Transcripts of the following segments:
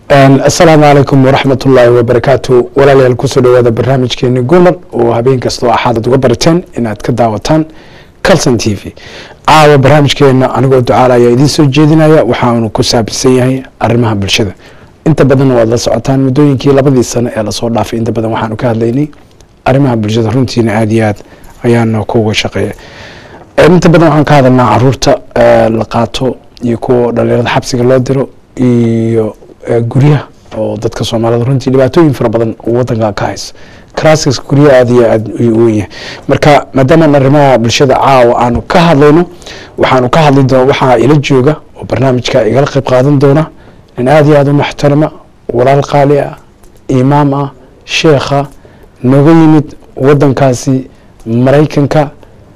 asalaamu calaykum waraxmat ullaahi wabarakaatu walaalayaal kusoo dhawaada barnaamijkeeni gumar oo habeen kastoo axaadad uga barateen inaad ka daawataan calson t v caawa barnaamijkeena anigoo ducaal ayaa idiin soo jeedinaya waxaanu ku saabsan yahay arrimaha bulshada inta badan waad la socotaan muddooyinkii labadii sano ee lasoo dhaafay inta badan waxaanu ka hadlaynay arrimaha bulshada runtiina aada iyo aad ayaana kuga shaqeeya inta badan waxaan ka hadalnaa caruurta la qaato iyo kuwa dhalinyarada xabsiga loo diro iyo guryaha oo dadka soomaalida runtii dhibaatooyin fara badan wadanka ka haysa crasks guryaha aada iyo aada u weyn yahay marka maadaama arrimaha bulshada caawa aanu ka hadlayno waxaanu ka hadli doona waxaa ila jooga oo barnaamijka igala qayb qaadan doona nin aada iyo aada u muxtarama walaal qaali ah imaam ah sheekha nooga yimid wadankaasi maraykanka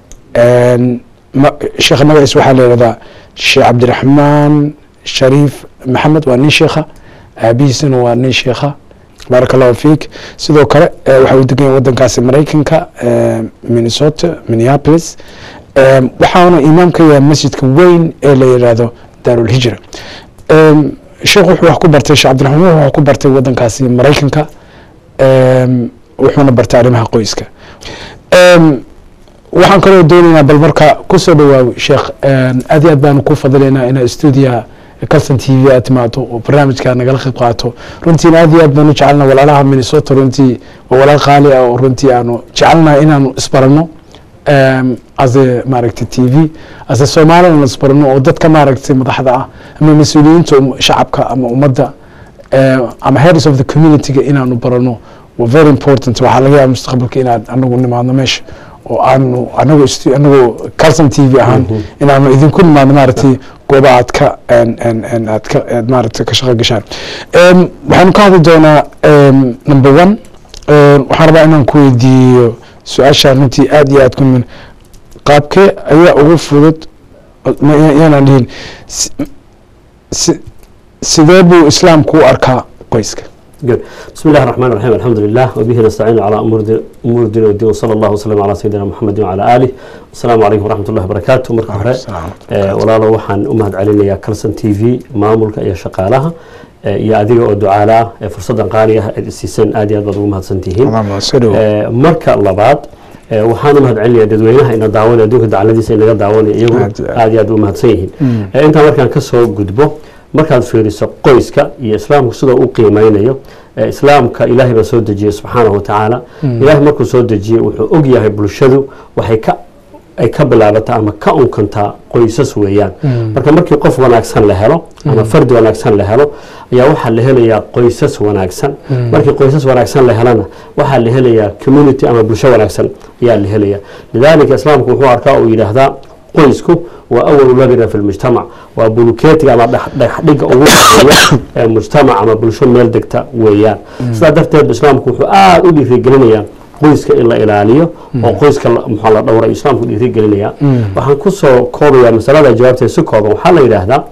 sheekha magaciis waxaa la yihahdaa sheekh cabdiraxmaan shariif maxamed waa nin sheekha aabihiisana waa nin sheekha baaraka allahu fiik sidoo kale waxa uu degan yahay wadankaasi maraykanka minnesota minneapolis waxaana imaam ka yahay masjidka weyn ee la yidhaahdo daarulhijra sheekh wuxuu wax ku bartay sheekh cabdiraxmaan wuxuu wax ku bartay wadankaasi maraykanka wuxuuna bartay arrimaha qoyska waxaan kaloo doonaynaa bal marka kusoo dhawaaw sheekh aad iyo aad baanu ku fadilaynaa inaa stuudiyaha calson t v aad timaado oo barnaamijka nagala qayb qaato runtiina aad iyo aad baanu jecelna walaalaha minnesota runtii waa walaal qaali ah oo runtii aanu jecelnaha inaanu isbarano ase maaragtay t v ase soomaali aanu isbarano oo dadka maaragtay madaxda ah ama mas-uuliyiinta shacabka ama ummadda ama heads of the community-ga inaanu barano waa very important waxaa laga yaaba mustaqbalka inaad anagu nimaadno meesha oo aanu anagu anagu calson t v ahaan inaanu idinku nimaadno maaragtay gooba aad ka aad ka aad maaragtay ka shaqo gashaan waxaanu ka hadli doonaa number one waxaan rabaa inaan ku weydiiyo su-aashaan runtii aada iyo aad ku nimin qaabkee ayaa ugu fudud yaanaan dhihin sidee buu islaamku u arkaa qoyska good بسم الله الرحمن الرحيم الحمد لله وبه نستعين على امور امور الدين والدين وصلى الله وسلم على سيدنا محمد وعلى اله السلام عليكم ورحمه الله وبركاته marka hore walaalo waxaan u mahad celinayaa calson t v maamulka iyo shaqaalaha iyo adiga oo ducaala ah ee fursadan qaali ah aad siiseen aad iyo aad baad ugu mahadsan tihiin marka labaad waxaan u mahad celinayaa dadweynaha ina daawanaya adduunka dacaladiisa inaga daawanaya iyagu aad iyo aad u mahadsan yihiin intaa markaan kasoo gudbo markaad fiiriso qoyska iyo islaamku sidoo u qiimeynayo islaamka ilaahay baa soo dejiyey subxaanahu watacaala ilaahay markuu soo dejiyey wuxuu og yahay bulshadu waxay ka ay ka bilaabataa ama ka unkantaa qoysas weeyaan marka markii qof wanaagsan la helo ama fardi wanaagsan la helo ayaa waxaa la helayaa qoysas wanaagsan markii qoysas wanaagsan la helana waxaa la helayaa community ama bulsho wanaagsan ayaa la helaya lidaalika islaamku wuxuu arkaa uu yidhaahdaa qoysku waa awalu labina fi lmujtamac waa bulukeetiga ama dhexdhiga ugu horeeya ee mujtamac ama bulsho meel degta weeyaan sidaa darteed islaamku wuxuu aada u dhiirigelinayaa qoyska in la ilaaliyo oo qoyska muxaa la dhowra islaamku dhiirigelinayaa waxaan kusoo koobayaa masalada jawaabteed si kooban waxaa la yidhaahdaa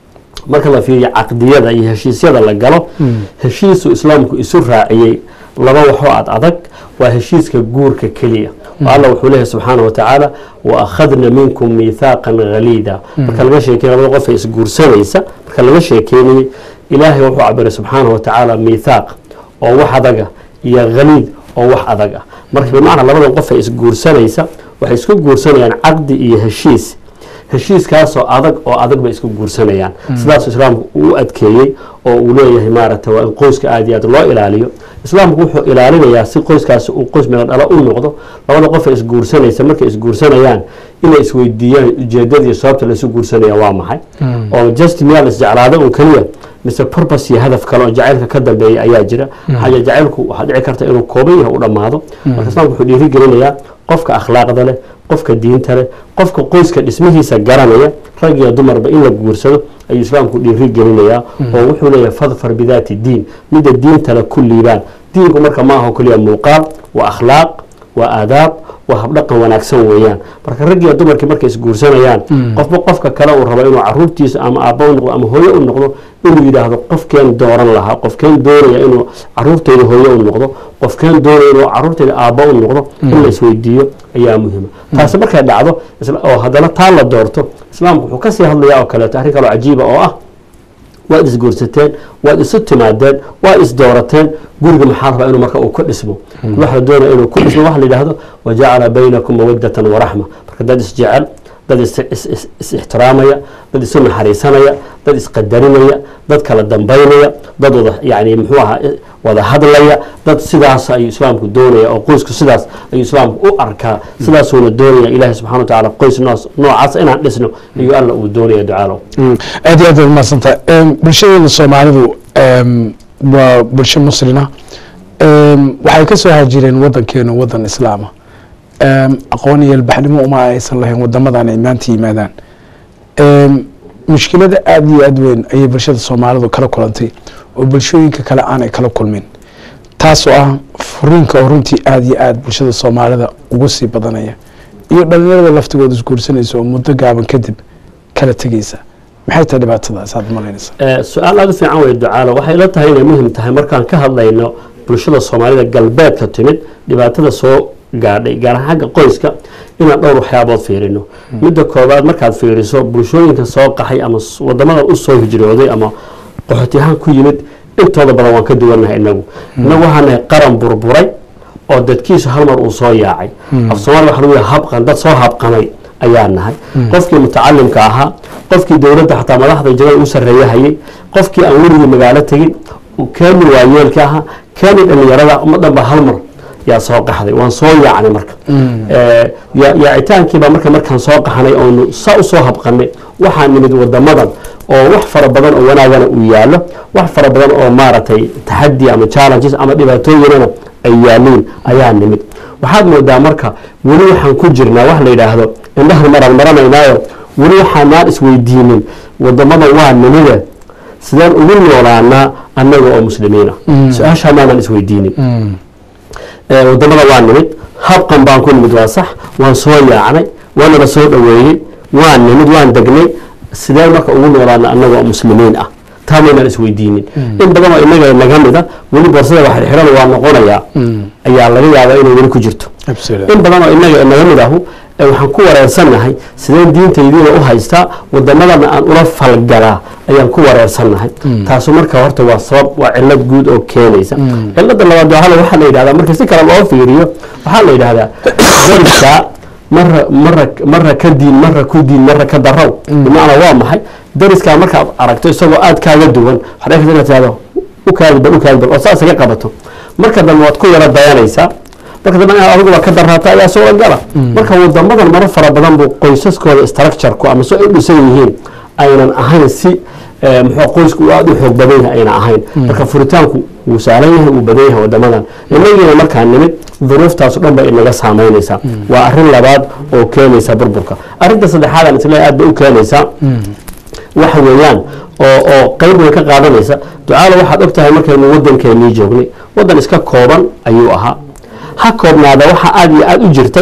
marka la fiiriyo caqdiyada iyo heshiisyada la galo heshiisu islaamku isu raaciyey laba waxoo ad adag waa heshiiska guurka keliya alla wuxuu leeyahy subxaana wa tacaala wa akhadna minkum miithaaqan haliida marka laga sheekey labada qof ee isguursanaysa marka laga sheekeynayey ilaahay wuxuu cabiray subxaana wa tacaala miithaaq oo wax adaga iyo haliid oo wax adag ah marka bimacnaa labada qof ee isguursanaysa waxay isku guursanayaan caqdi iyo heshiis heshiiskaasoo adag oo adag bay isku guursanayaan sidaasu islaamku uu adkeeyey oo uu leeyahay maaragtay waa in qoyska aada iyo aad loo ilaaliyo islaamku wuxuu ilaalinayaa si qoyskaasi uu qoys meelo dhalo u noqdo labada qof ee isguursanaysa markay isguursanayaan inay isweydiiyaan ujeedadii sababta laisu guursanaya waa maxay oo just miyaa la isjeclaada un keliya mise purpose iyo hadaf kale oo jacaylka ka dambeeya ayaa jira maxaa yeele jacaylku waxaa dhici karta inuu kooban yahay u dhammaado marka islaamku wuxuu dhiirigelinayaa qofka akhlaaqda leh qofka diinta leh qofka qoyska dhismihiisa garanaya rag iyo dumarba in la guursado ayuu islaamku dhiiri gelinayaa oo wuxuu leeyahay fadfar bidaati diin midda diintale ku liibaan diinku marka ma aho keliya muuqaal waa akhlaaq waa aadaab waa habdhaqan wanaagsan weeyaan marka rag iyo dumarkii markay isguursanayaan qofba qofka kale uu rabo inuu caruurtiisa ama aabba u noqdo ama hooye u noqdo inuu yidhaahdo qofkeen dooran lahaa qofkeen doonaya inuu caruurteyda hooye u noqdo qofkeen doonaya inuu caruurteyda aabba u noqdo in la isweydiiyo ayaa muhiima taasi markay dhacdo oo haddana taa la doorto islaamku wuxuu kasii hadlayaa oo kaleeto arrin kaloo cajiiba oo ah waad isguursateen waad isu timaadeen waad isdoorateen guriga maxaa rabaa inuu marka uu ku dhismo waxa la doonaya inuu ku dhismo waxa la yidhaahdo wajacala baynakum mawadatan waraxma marka dad isjecel dad is-ixtiraamaya dad isu naxariisanaya dad isqadarinaya dad kala dambaynaya dad wada yani muxuu ahaa wada hadlaya dad sidaas ayuu islaamku doonaya oo qoysku sidaas ayuu islaamku u arkaa sidaasuuna doonaya ilaahi subxana wa tacaala qoys noocaas inaan dhisno ayuu alla uu doonaya ducaalow aad iyo aad baad mahadsantahay bulshadeena soomaalidu waa bulsho muslina waxay ka soo hajireen wadankeena wadan islaama aqoon iyo albaxnimo uma aysan lahayn wadamadan ay maanta yimaadaan mushkilada aada iyo aad weyn ayay bulshada soomaalidu kala kulantay oo bulshooyinka kale aanay kala kulmin taasoo ah furiinka oo runtii aada iyo aada bulshada soomaalida ugu sii badanaya iyo dhalinyarada laftigooda isguursanaysa oo muddo gaaban kadib kala tegeysa maxay tahay dhibaatadaas aad malaynaysa su-aal aada u fiican wey ducaalo waxay la tahay inay muhim tahay markaan ka hadlayno bulshada soomaalida galbeedka timid dhibaatada soo gaadhay gaar ahaan xagga qoyska inaan dhowr waxyaabood fiirino midda koobaad markaad fiiriso bulshooyinka soo qaxay ama wadamada usoo hijrooday ama qaxooti ahaan ku yimid intooda badan waan ka duwannahay inagu inagu waxaan nahay qaran burburay oo dadkiisu hal mar uu soo yaacay af soomaliya waxa lagu yahay habqan dad soo habqamay ayaa nahay qofkii mutacalimka ahaa qofkii dowladda xataa madaxda jagada u sarreeya hayay qofkii aan werigii magaalo tegin keeni waayeelka ahaa keeni dhallinyarada ummaddan ba hal mar yaa soo qaxday waan soo yaacnay marka yaacitaankiibaa marka markaan soo qaxnay oonu saa u soo habqanay waxaa nimid wadamadan oo wax fara badan oo wanaagana uu yaallo wax fara badan oo maaragtay taxadi ama challenges ama dhibaatooyinana ay yaaliin ayaa nimid waxaad moodaa marka weli waxaan ku jirnaa wax la yidhaahdo indhahan maraan maranaynaayo weli waxaanaan isweydiinin wadamadan waa nimide sideen ugu noolaanaa annaga oo muslimiina su-aashaa maanaan isweydiinin wadamada waa nimid habqan baan ku nimid waa sax waan soo yaacnay waanala soo dhoweeyey waan nimid waan degnay sideen marka ugu noolaana annaga oo muslimiin ah taa maynaan isweydiinin in badan oo inaga naga mida weli boorsada wax xidhan waa noqonayaa ayaa laga yaabaa inay weli ku jirto in badan oo inaga naga mid ahu waxaan ku wareersannahay sideen diintaydiina u haystaa wadamadana aan ula falgalaa ayaan ku wareersannahay taasu marka horta waa sabab waa cilad guud oo keenaysa cilada labaad waala waxaa la yidhahdaa marka si kale loo fiiriyo waxaa la yidhahdaa dariska mara mara mara ka diin mara ku diin mara ka darow bimacnaa waa maxay dariskaa markaad aragto isagoo aada kaaga duwan waxaa dhici karta inaad tirahdo u kaadibal u kaadibal oo saas iga qabato marka dambe waad ku yaro dayanaysaa marka dambe inaad adiguba ka daraata ayaa soo gala marka wadamadan maro fara badan buu qoysaskooda structureku ama si ay u dhisan yihiin aynan ahayn si muxuu qoysku uu aada u xoog badan yahay ayna ahayn marka furitaanku wuu saalan yahay wuu badan yahay wadamadan inagiina markaa nimid duruuftaasu dhan bay inaga saamaynaysaa waa arrin labaad oo keenaysa burburka arrinta saddexaadan isle aad bay u keenaysaa waxa weeyaan oo oo qeyb way ka qaadanaysa ducaalo waxaad og tahay markaynu wadankeenii joognay wadan iska kooban ayuu ahaa ha koobnaada waxaa aada iyo aada u jirtay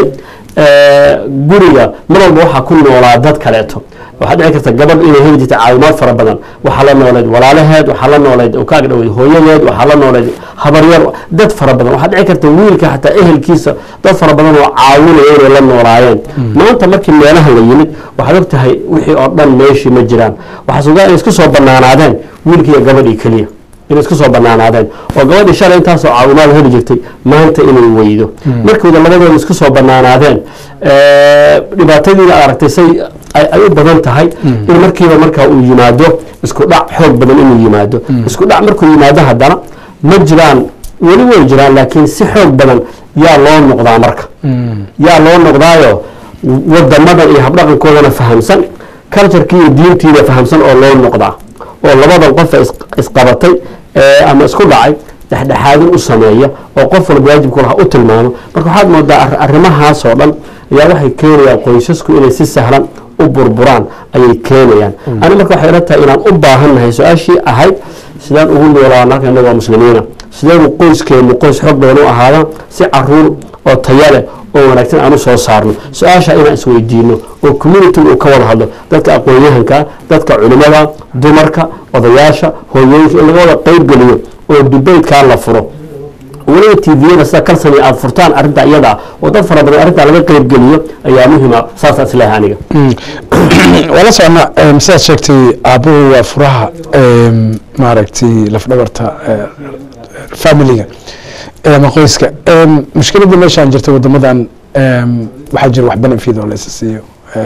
guriga mar walba waxaa ku noolaa dad kaleeto waxaa dhici karta gabadh inay heli jirta caawimaad fara badan waxaa la noolayd walaalaheed waxaa la noolayd ka agdhaweyd hooyadeed waxaa la noolayd habaryar dad fara badan waxaa dhici karta wiilka xataa ehelkiisa dad fara badan oo caawinaya inay la noolaayeen maanta markii meelaha la yimid waxaad og tahay wixii oo dhan meeshii ma jiraan waxaa sugaa inay isku soo banaanaadeen wiilkiiyo gabadhii keliya inay isku soo banaanaadeen oo gabadhii shalay intaasoo caawimaad heli jirtay maanta inay weydo markooda labadooda isku soo banaanaadeen dhibaatadiina aad aragtay say ay u badan tahay in markiiba markaa uu yimaado isku dhac xoog badan inuu yimaado isku dhac markuu yimaado haddana ma jiraan weli way jiraan laakiin si xoog badan yaa loo noqdaa marka yaa loo noqdaayo wadamadan iyo habdhaqankoodana fahamsan culturekii iyo diintiina fahamsan oo loo noqdaa oo labadan qofa isqabatay ama isku dhacay dhexdhexaadin u sameeya oo qof walba waajibku laha u tilmaamo marka waxaad moodaa arrimahaasoo dhan ayaa waxay keenayaan qoysasku inay si sahlan u burburaan ayay keenayaan ani marka waxay ila tahay inaan u baahannahay su-aashii ahayd sidaan ugu noolaana halka innaga waa muslimiina sideenu qoyskeenu qoys xoog badan u ahaadaan si caruur oo taya leh oo wanaagsan aan u soo saarno su-aasha inaan isweydiino oo communitiga uu ka wada hadlo dadka aqoon-yahanka dadka culimada dumarka odayaasha hooyooyinka in laga wada qeyb geliyo oo dubaydkaa la furo weliba tviyada sida kalsani aada furtaan arrinta iyada ah oo dad fara badan arrintaa laga qeybgeliyo ayaa muhima saas isleeyahay aniga waa la socona sidaad sheegtay aabuhu waa furaha maaragtay lafdhabarta familiga ama qoyska mushkiladda meeshaan jirta wadamadan waxaa jira wax benefit oo laysa siiyo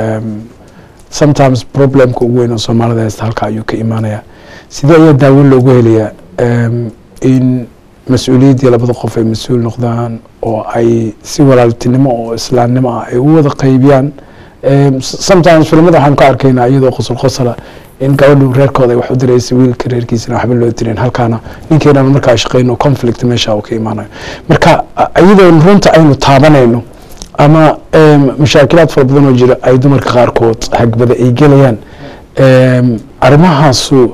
sometimes problemka ugu weyn oo soomaalida haysta halka ayuu ka imaanaya sidee ayaa daawo loogu helayaa in mas-uuliyaddii labada qof ay mas-uul noqdaan oo ay si walaaltinimo oo islaamnimo ah ay u wada qaybiyaan sometimes filimada waxaan ka arkaynaa iyadoo qosol qosala in gabadhu reerkooda ay wax u diraysa wiilka reerkiisana waxba loo dirin halkaana ninkeenana markaa shaqeyno conflict meesha uu ka imaanayo marka iyadoon runta aynu taabanayno ama mashaakilaad fara badan oo jira ay dumarka qaarkood hagbada ay gelayaan arrimahaasu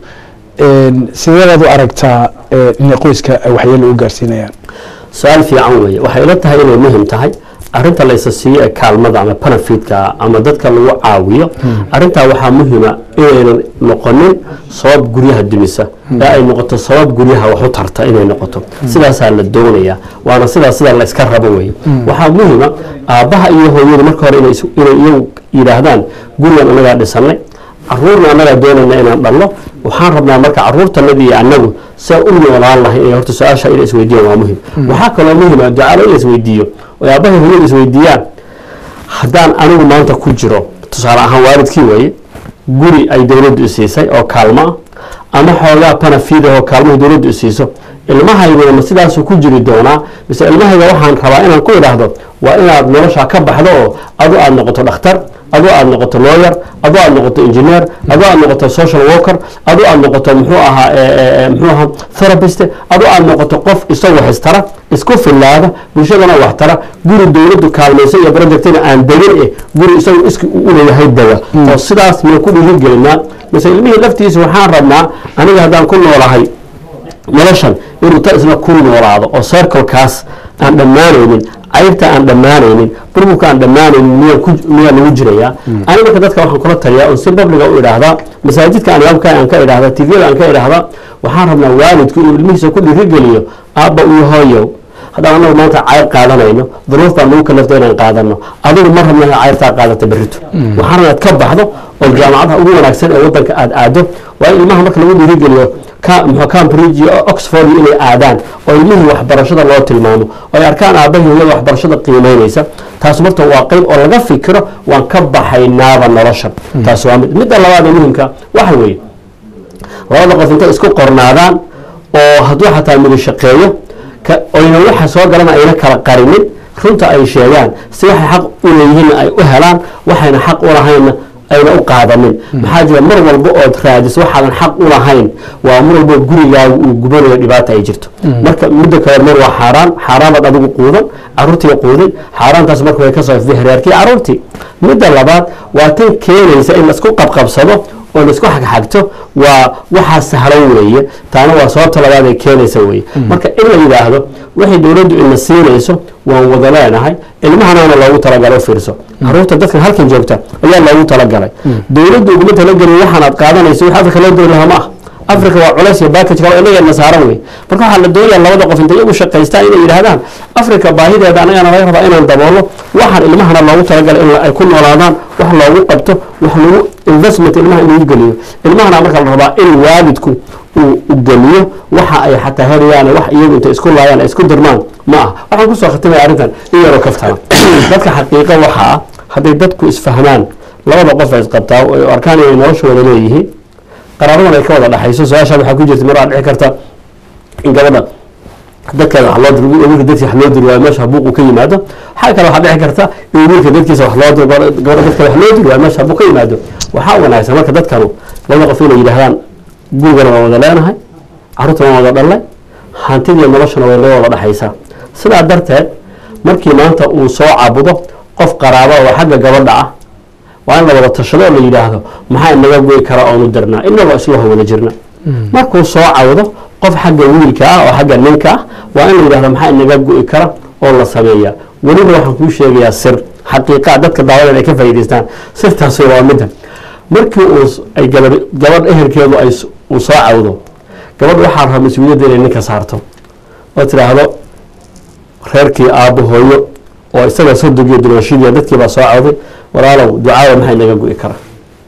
sideedaad u aragtaa inay qoyska waxyeelo u gaarsiinayaan su-aal fiican weeye waxay ila tahay inay muhim tahay arinta laysa siiyo ee kaalmada ama benefitka ama dadka lagu caawiyo arintaa waxaa muhima inaynan noqonin sabab guryaha dumisa ee ay noqoto sabab guryaha wax u tarta inay noqoto sidaasaa la doonaya waana sidaas sida layska rabo weye waxaa muhima aabbaha iyo hooyadu marka hore inay iyagu yidhaahdaan gurigan anagaa dhisanay caruurna annagaa doonayna inaan dhalno waxaan rabnaa marka caruurtanadii iyo annagu saa u noolaan lahay inay horta su-aasha ina isweydiiyaan waa muhim waxaa kaloo muhima ducaalo in la isweydiiyo oo aabbahay hooyada isweydiiyaan haddaan anigu maanta ku jiro tusaale ahaan waalidkii weeye guri ay dowladdu isiisay oo kaalmo ah ama xoogaa panafidah oo kaalmaha dowladdu isiiso ilmahayguna ma sidaasuu ku jiri doonaa mise ilmahayga waxaan rabaa inaan ku idhaahdo waa inaad noloshaa ka baxdo oo adu aada noqoto dhakhtar adoo aada noqoto lawyer adoo aada noqoto engineer adoo aada noqoto social worker adoo aada noqoto muxuu ahaa muxuu ahaa therapist adoo aada noqoto qof isagoo histara isku fillaada bulshadana wax tara guri dowladdu kaalmaysa iyo projectina aan degin eh guri isagu iski u leeyahay dega oo sidaas miyaan ku dhiirigelinaa mise ilmihii laftiisa waxaan rabnaa aniga haddaan ku noolahay noloshan inuu ta isna ku noolaado oo circlekaas aan dhammaanaynin cayrta aan dhammaanaynin burburka aan dhammaanaynin miyaa lagu jirayaa ani marka dadka waxaan kula taliyaa oo si babliga u idhaahdaa masaajidka anyaabka aan ka idhaahdaa tviyada aan ka idhaahdaa waxaan rabnaa waalidku inuu ilmihiisa ku dhiirigeliyo aabba iyo hooyow haddaan anagu maanta cayr qaadanayno duruuf baan nagu kalafta inaan qaadano adigu ma rabna inaad cayrtaa qaadata berrito waxaan rabnaa ad ka baxdo oo jaamacadaha ugu wanaagsan ee waddanka aada aado waa in ilmaha marka lagu dhiirigeliyo cambridge iyo oxford inay aadaan oo ilmihii waxbarashada loo tilmaamo oo ay arkaan aabahii hooyada waxbarashada qiimeynaysa taas marta waa qeyb oo laga fikiro waan ka baxaynaaba noloshan taas waa mid midda labaad ee muhimka waxa weeye labada qof intay isku qornaadaan oo hadduu xataa midu shaqeeyo oyna waxa soo galana ayna kala qarinin runta ay sheegaan si waxay xaq u leeyihiinna ay u helaan waxayna xaq u lahaynna ayna u qaadanin maxaa jira mar walba ood raadiso waxaadan xaq u lahayn waa mar walba gurigaaga uu gubanayo dhibaata ay jirto marka midda kale mar waa xaaraan xaaraanaad adigu quudan caruurtii quudin xaaraantaas marka way kasoo ifday hareerkii caruurtii midda labaad waa tan keenaysa in laisku qabqabsado oo laisku xagxagto waa waxaa sahlan weeye taana waa sababta labaad ay keenaysa weeye marka in la yidhaahdo waxay dowladdu ina siinayso waan wada leenahay ilmahanaana loogu talagalay u fiirso caruurta dadkan halkan joogta ayaa loogu talagalay dowladdu uguma talagelin waxaan aad qaadanayso wax afrika loo diri lahaa ma ah africa waa culays iyo backage kale inageena saaran wey marka waxaa la doonayaa labada qof intay iyagu shaqaystaan inay yidhaahdaan africa baahideeda anagana laga rabaa inaan daboolo waxaan ilmahana loogu talagalay in ay ku noolaadaan wax loogu qabto wax lagu investment ilmaha in lagu geliyo ilmahana marka la rabaa in waalidku uu geliyo waxa ay xataa helayaan wax iyagu intay isku laayaan ay isku dirmaan ma ah waxaan kusoo khatimaya arrintan in yaroo kaftana dadka xaqiiqo waxa ah hadday dadku isfahmaan labada qof ay isqabtaa oo arkaan inay noloshooda leeyihiin qaraabadan ay ka wada dhexayso su-aashaan waxaa ku jirta mar aa dhici karta in gabadha dadkeeda wax loo diro wiilka dadkiisa wax loo diri waayo meesha buuq uu ka yimaado waxaa kale waxaa dhici karta in wiilka dadkiisa wax loo diro gabadha dadkeeda wax loo diri waayo meesha buuq ka yimaado waxaa wanaagsan marka dadkanu labada qof inay yidhaahdaan gurigana waa wada leenahay carruurtana waa wada dhalnay hantidiiyo noloshana way loo wada dhexaysaa sidaa darteed markii maanta uu soo cabudo qof qaraaba oo xagga gabadha ah waa in la wada tashado oo la yidhaahdo maxaa inaga goy kara oonu dirnaa inagoo isla wada jirna markuu soo cawdo qof xagga wiilka ah oo xagga ninka ah waa in la yidhahdo maxaa inaga go'i kara oo la sameeyaa weliba waxaan kuu sheegayaa sir xaqiiqaa dadka daawadeed ay ka faa'idaystaan sirtaasi waa midda markii uu ay gabadh gabadh ehelkeedu ay uu soo cawdo gabadh waxaa rabaa mas-uuliyadda inay ninka saarto oo tidhaahdo reerkii aabbo hooyo oo isaga sodogiyo dumaashidiya dadkii baa soo cawday walaalow ducaada maxay naga gu'i karaa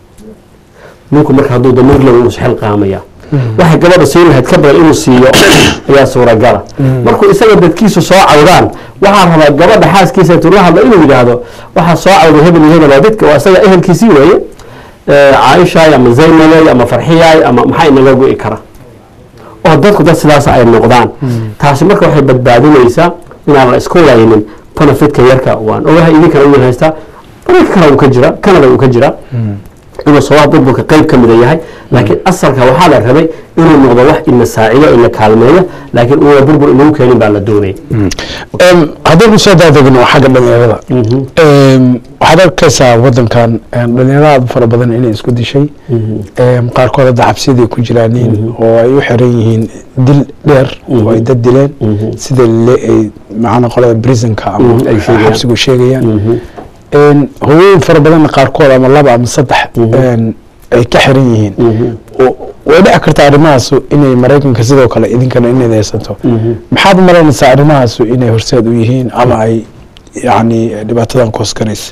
ninku marka hadduu damiir lew uu xil qaamaya waxay gabadha siin lahayd ka badan inuu siiyo ayaa suuragala markuu isaga dadkiisu soo cawdaan waxaa rabaa gabadha xaaskiisa intuu la hadlo inuu yidhaahdo waxaa soo cawday hebel iyo hebel waa dadka waa isaga ehelkiisii weeye caaishaay ama zaynabay ama farxiyaay ama maxaa inaga gu'i kara oo dadku dad sidaas ay noqdaan taasi marka waxay badbaadinaysaa inaan la isku laynin benefitka yarka waan ogahay idinkana idin haystaa marayka kale uu ka jira canada uu ka jira inuu sabaab burburka qayb ka mida yahay laakiin asalka waxaa la rabay inuu noqdo wax ina saacido ina kaalmeeya laakiin uuna burbur inagu keenin baa la doonaya haddaynu soo daadegno xagga dhalinyarada waxaad arkaysaa wadankan dhalinyarada aad u fara badan inay isku dishay qaarkood hadda xabsiyadii ku jiraaniin oo ay u xiran yihiin dil dheer oo ay dad dileen sida ay macana qolada prisonka ama xabsigu sheegayaan hooyooyin fara badanna qaarkood ama laba ama saddex ay ka xiran yihiin way dhici kartaa arrimahaasu inay maraykanka sidoo kale idinkana inayd haysato maxaad malaynaysaa arrimahaasu inay horseed u yihiin ama ay yani dhibaatadan kooskaraysa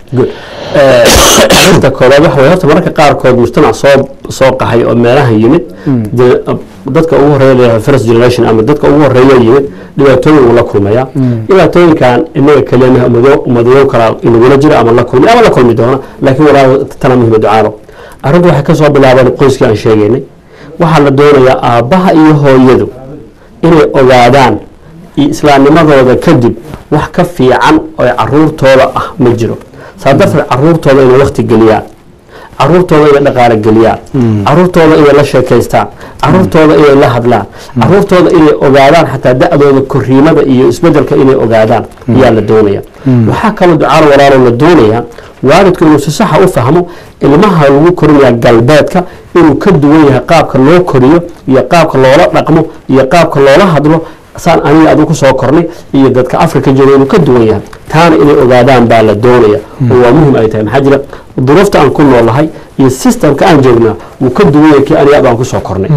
arinta koobaad waxa way horta mararka qaarkood mujtamac soo soo qaxay oo meelaha yimid dee dadka ugu horeeya leeyahay first generation ama dadka ugu horeeya yimid dhibaatooyin uu la kulmaya dhibaatooyinkan inaga keliya ummadayo kala inagula jira ama la kulmay ama la kulmi doona laakiin walaa tana muhima ducaalo arrintu waxay kasoo bilaabeen qoyskii aan sheegaynay waxaa la doonayaa aabbaha iyo hooyadu inay ogaadaan islaamnimadooda kadib wax ka fiican oo caruurtooda ah ma jiro saa darteed caruurtooda inay wakti geliyaan caruurtooda inay dhaqaalo geliyaan caruurtooda inay la sheekaystaan caruurtooda inay la hadlaan caruurtooda inay ogaadaan xataa da-dooda koriimada iyo isbedelka inay ogaadaan ayaa la doonaya waxaa kaloo ducaalo walaalo la doonayaa waalidku inuu si saxa u fahmo ilmaha lagu korinaya galbeedka inuu ka duwan yahay qaabka loo koriyo iyo qaabka loola dhaqmo iyo qaabka loola hadlo saan aniga adu kusoo kornay iyo dadka africa jooga inuu ka duwan yahay taana inay ogaadaan baa la doonaya oo waa muhim ay tahay maxaa jira duruufta aan ku noolahay iyo systemka aan joognaa wuu ka duwan yahay kii aniga adu aan kusoo kornay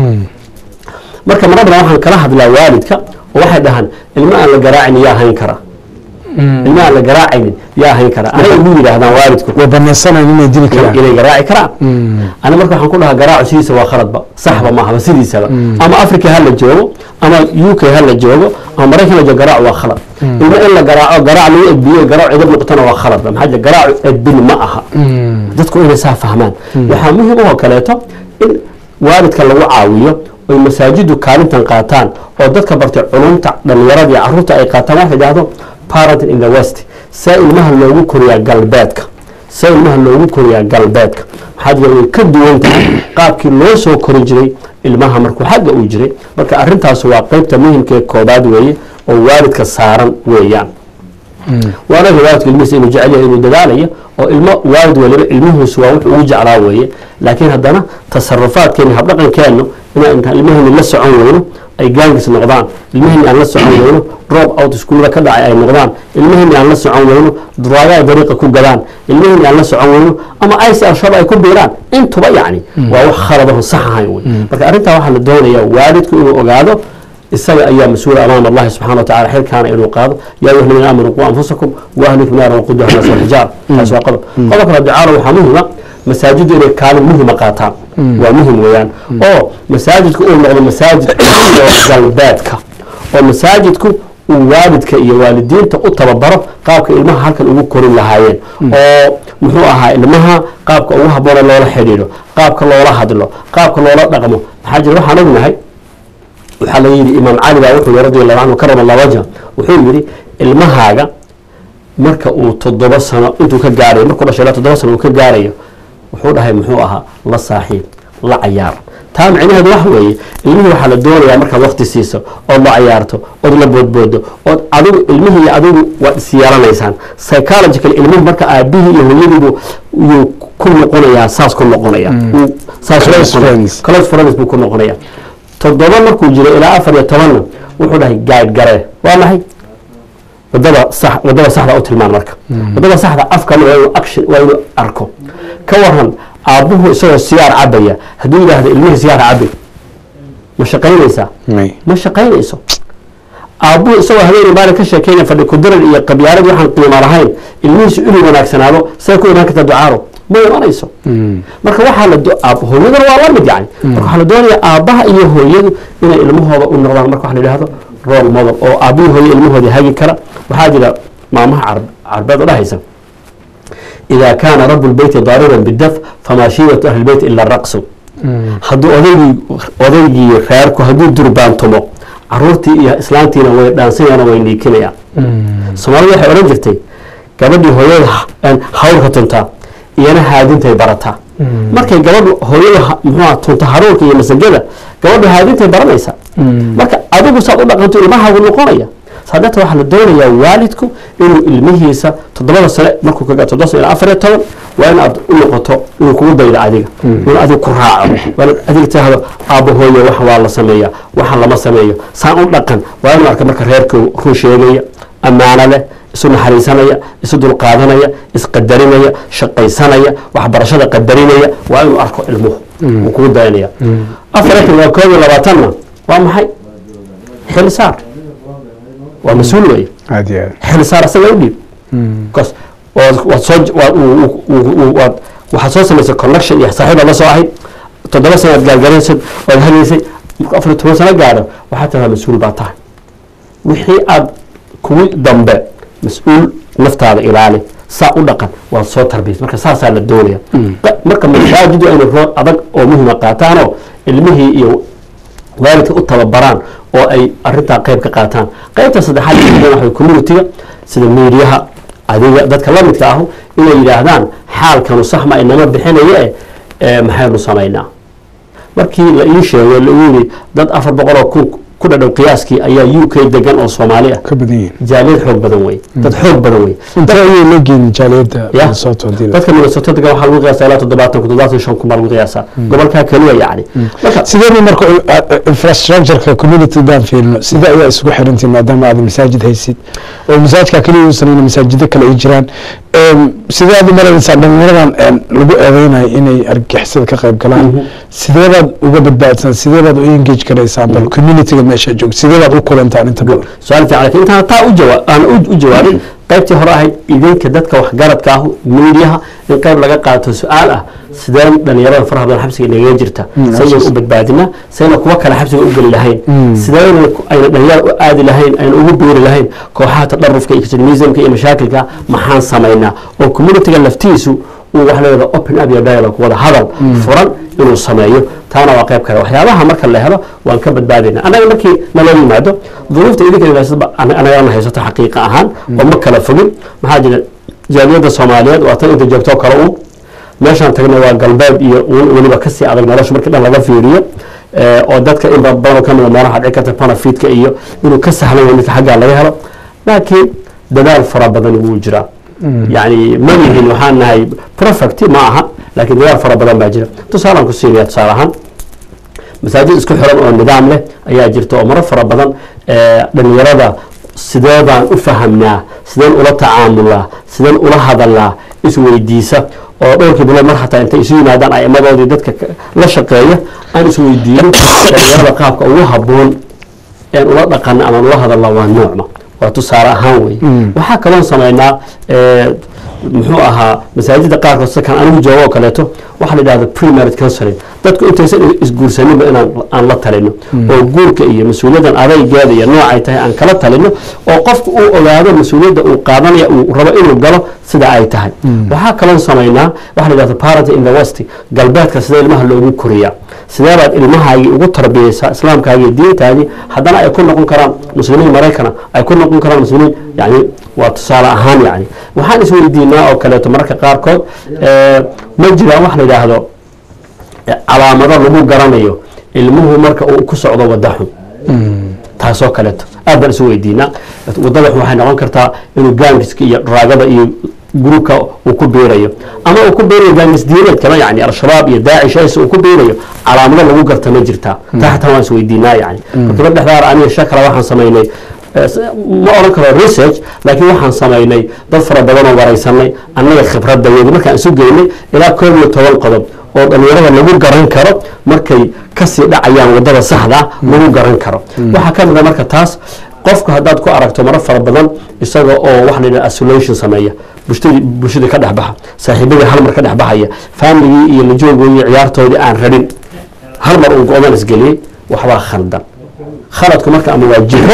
marka marar badan waxaan kala hadlaa waalidka oo waxay dhahaan ilmo aan la garaacin yaa hayn kara ilmo aan la garaacaynin yaa hayn kara anay ugu yidhaahdaan waalidku way banaysanayn inay dili karaan inay garaaci karaan ani marka waxaan ku dhahaa garaacu sidiisa waa khaladba saxba maahaba sidiisaba ama africa ha la joogo ama u k ha la joogo ama maraykan la joogo garaacu waa khalad ilmo in la garaaco garaac lagu edbiyo garaac cidab noqotana waa khaladba maxaa jira garaacu edbin ma aha dadku inay saa fahmaan waxaa muhim oo kaleeto in waalidka lagu caawiyo oy masaajidu kaalintan qaataan oo dadka bartay culumta dhalinyarada iyo caruurta ay qaataan waxa idhaahdo parenting in the west see ilmaha loogu koriyaa galbeedka see ilmaha loogu koriyaa galbeedka maxaa jira way ka duwan tahay qaabkii loo soo kori jiray ilmaha markuu xagga uu jiray marka arrintaas waa qeybta muhimkee koobaad weeye oo waalidka saaran weeyaan waana waalidka ilmihiisa inuu jecel yahay inuu dadaalayo oo ilmo waalid waliba ilmihiisu waa wuxuu ugu jeclaa weeye laakiin haddana tasarufaadkeena habdhaqankeennu inaan intaan ilmaheenni la socon weyno ay gaangis noqdaan ilmaheenni aan la socon weyno drop out iskuullada ka dhacay ay noqdaan ilmaheenni aan la socon weyno duraaga ay dariiqa ku gadaan ilmaheenni aan la socon weyno ama ic al-shabaab ay ku biiraan intuba yacni waa wax khaladaho sax ahayn wey marka arrintaa waxaa la doonayaa waalidku inuu ogaado isaga ayaa mas-uula amaam allahi subxana wa tacala xilkaana inuu qaado yaa ayuha aladiina aamanuu quu anfusakum waahlikum naaran waquduha naas walxijaar taas waa qodob qodob kale ducaalo waxaa muhima masaajiddu inay kaalin muhima qaataan waa muhim weeyaan oo masaajidku uu noqdo masaajid galbeedka oo masaajidku uu waalidka iyo waalidiinta u tababaro qaabka ilmaha halkan ugu korin lahaayeen oo muxuu ahaa ilmaha qaabka ugu habboona loola xidhiidho qaabka loola hadlo qaabka loola dhaqmo maxaa jira waxaan ognahay waxaa laga yidhi imaam cali baa wuxuu yihi radi allahu canhu karama allah wajha wuxuu yidhi ilmahaaga marka uu toddoba sano intuu ka gaarayo markuu dhashay ilaa toddoba sano uu ka gaarayo wuxuu dhahay muxuu ahaa la saaxiib la cayaar taa micnaheedu waxa weeye ilmihii waxaa la doonayaa markaad wakti siiso ood la cayaarto ood la boodboodo ood adigu ilmihii iyo adigu waad is yeelanaysaan psychological ilmuhu marka aabihii iyo hooyadiibu yuu ku noqonayaa saas ku noqonaya close friends buu ku noqonaya toddoba markuu jiro ilaa afar iyo tobanna wuxuu dhahay gaad garee waa maxay wadada sax wadada saxda u tilmaan marka wadada saxda afkana waa inuu action waa inuu arko ka waran aabbuhu isagoo sigaar cabaya hadduu yidhaahdo ilmihii sigaar cabay ma shaqaynaysaa ma shaqaynayso aabbuu isagoo habeenay maalin ka sheekeynaya fadhi kudiran iyo qabyaalad waxaan qiimo lahayn ilmihiisu inuu wanaagsanaado say ku imaan kartaa ducaaro ma imanayso marka waxaa la hooyadana waa la mid yani marka waxaa la doonayaa aabbaha iyo hooyadu inay ilmahooda u noqdaan marka waxa la yidhahdo role model oo aabbihi hooyo ilmahooda hagi kara waxaa jira maamaha carbeed oo dhahaysa إذا كان رب البيت ضاربا بالدف فما شيبة أهل البيت إلا الرقص hadduu odaygii odaygii reerku hadduu durbaantumo caruurtii iyo islaantiina way dhaansanayaan way niikinayaan soomaalida waxay odhan jirtay gabadhii hooyada hawrka tuntaa iyana haadintay barataa markay gabadhu hooyada muxuuha tunta haruurka iyo masagada gabadhu haadintay baranaysaa marka adigu saad u dhaqanto ilmahaagu noqonaya saadata waxaa la doonayaa waalidku inuu ilmihiisa toddobada sane markuu kaga toddoba sane ilaa afar iyo toban waa in aad u noqoto inuu kugu daydo adiga inuu adiga ku raaco waa in adiga tidhaahdo aabba hooye wax waa la sameeya waxaan lama sameeyo saan u dhaqan waa inuu arka marka reerka run sheegaya ammaano leh isu naxariisanaya isu dulqaadanaya isqadarinaya shaqaysanaya waxbarashada qadarinaya waa inuu arko ilmuhu uu kugu dayanaya afar iyo toban waa koob iyo labaatanna waa maxay xilisaar waa mas-uul wey aad iyo aad xilisaar asaga u dhiib bcause waad soo waad waxaad soo samaysay connection iyo saaxiib aad la soo ahayd toddoba sano aad gaargaraysad waad hagaysay marku afar iyo toban sano gaadho waxaad tahaa mas-uul baa tahay wixii aad kugu dambe mas-uul naftaada ilaali saa u dhaqan waad soo tarbiyas marka saasaa la doonaya marka masaajidu aynu rood adag oo muhima qaataanoo ilmihii iyo waalidka u tababaraan oo ay arintaa qayb ka qaataan qaybta saddexaad waa communitiga sida miidiyaha adiga dadka la midka ahu inay yidhaahdaan xaalkanu saxma inama bixinaye e maxaynu samaynaa markii la ii sheego lagu yidhi dad afar boqoloo kun ku dhadhow qiyaaskii ayaa u k degan oo soomaali ah ka badan yihiin jaaliyad xoog badan wey dad xoog badan wey inta ayay la geeyeen jaaliyadda Ya. Minnesota hadii la- dadka minnesota degan waxaa lagu qiyaasaa ilaa toddobaatan kun toddobaatan shan kun baa lagu qiyaasaa gobolkaa keliya yacni marka sidee marka infrastructureka community daan fiirino sida ayaa isugu xirantiin maadaama aad masaajid haysid oo masaajidka keliya uusan ahayn, masaajido kale ay jiraan Em, sidee aad u malaynaysaa dhalinyaradan em, lagu eedeynayo inay argagixisada ka qayb galaan sidee baad uga badbaadsan sidee baad u engage garaysaan bal communityga meesha joog sidee baad u kulantaan inta badan su-aal fiican laakiin intaan taa u jawa aan u- u jawaabin qaybtii hore ahayd idinka dadka waxgaradka ah miidiyaha in qayb laga qaato su-aal ah sideen dhalinyarada faraha badan xabsiga inagaga jirta saynan u badbaadina sayna kuwa kale xabsiga u geli lahayn sideen ayna dhalinyarada u aadi lahayn ayna ugu biiri lahayn kooxaha tadharufka iyo extremismka iyo mashaakilka maxaan samaynaa oo communityga laftiisu uu wax leeyahay open up iyo dialogue wada hadal furan inuu sameeyo taana waa qayb kale waxyaabaha marka la helo waan ka badbaadayna annaga markii nala yimaado duruufta idinka ilaasada anagana haysato xaqiiqa ahaan oo ma kala fogin maxaa jira jaaliyadda soomaaliyeed waa tan inta joogto kale u meeshaan tagna waa galbeed iyo un- weliba kasii adag nolosha markii dhan laga fiiriyo Eh, oo dadka in badanoo ka mida meelaha dhici karta panafitka iyo inuu ka sahlan yahay midka xaggaa laga helo laakiin dadaal fara badan wuu jiraa yani ma yihin waxaan nahay perfect ma aha laakiin dadaal fara badan baa jira tusaalaan ku siinaya tusaale ahaan masaajid isku xiran oo nidaam leh ayaa jirta oo maro fara badan eh, dhalinyarada sideedaan u fahamnaa sideen ula tacaamulaa sideen ula hadalnaa isweydiisa oo dhowrkii bilood mar xataa intay isu yimaadaan aimadoodii dadka ka- la shaqeeya aan isweydiino dhalinyarada qaabka ugu habboon een ula dhaqana ama ula hadalna waa noocma waa tusaale ahaan wey waxaa kaloon samaynaa eh, muxuu ahaa masaajida qaarkood sida kan anigu joogo oo kaleeto waxaa la yidhahda pre-marriage counseling dadku intaysan isguursaninba inaan aan la talino oo guurka iyo mas-uuliyaddan adaygeeda iyo noocay tahay aan kala talino oo qofku uu ogaado mas-uuliyadda uu qaadanaya uu rabo inuu galo sida ay tahay waxaa kaloon samaynaa waxaa la yidhahda parent in the west galbeedka sida ilmaha loogu koriyaa sidee baad ilmahaagii ugu tarbiyeysaa islaamkaagii iyo diintaadii haddana ay ku noqon karaan muslimiin maraykana ay ku noqon karaan muslimiin yani waa tusaale ahaan yani waxaan isweydiinaa oo kaleeto mararka qaarkood eh, ma jiraan wax la yidhaahdo eh, calaamado lagu garanayo ilmuhu marka uu ku socdo wada xun taasoo kaleeto aad baan isu weydiinaa wadada xun waxay noqon kartaa inuu gaangiska iyo raagada iyo gruubka uu ku biirayo ama uu ku biirayo gaangis diineed kama yani al-shabaab iyo daacish is uu ku biirayo calaamado lagu garta ma jirtaa taa xataa waan isweydiinaa yani markiiba dhexdaar aniga shakala waxaan samaynay eh, s- ma oran karo research laakiin waxaan samaynay dad fara badan oo waraysanay annaga khibradayadi markaan isu geynay ilaa koob iyo toban qodob oo dhalinyarada lagu garan karo markay kasii dhacayaan wadada saxda ah lagu garan karo waxaa ka mid a marka taas qofku haddaad ku aragto maro fara badan isaga oo waxa la yidhaha isolation sameeya bulshadii bulshadii ka dhex baxa saaxiibadii hal mar ka dhex baxaya faamiligii iyo lajoogooda iyo ciyaartoodii aan rabin hal mar uu go-dan isgeliyey waxbaa khaldan khaladku marka ama waa jiro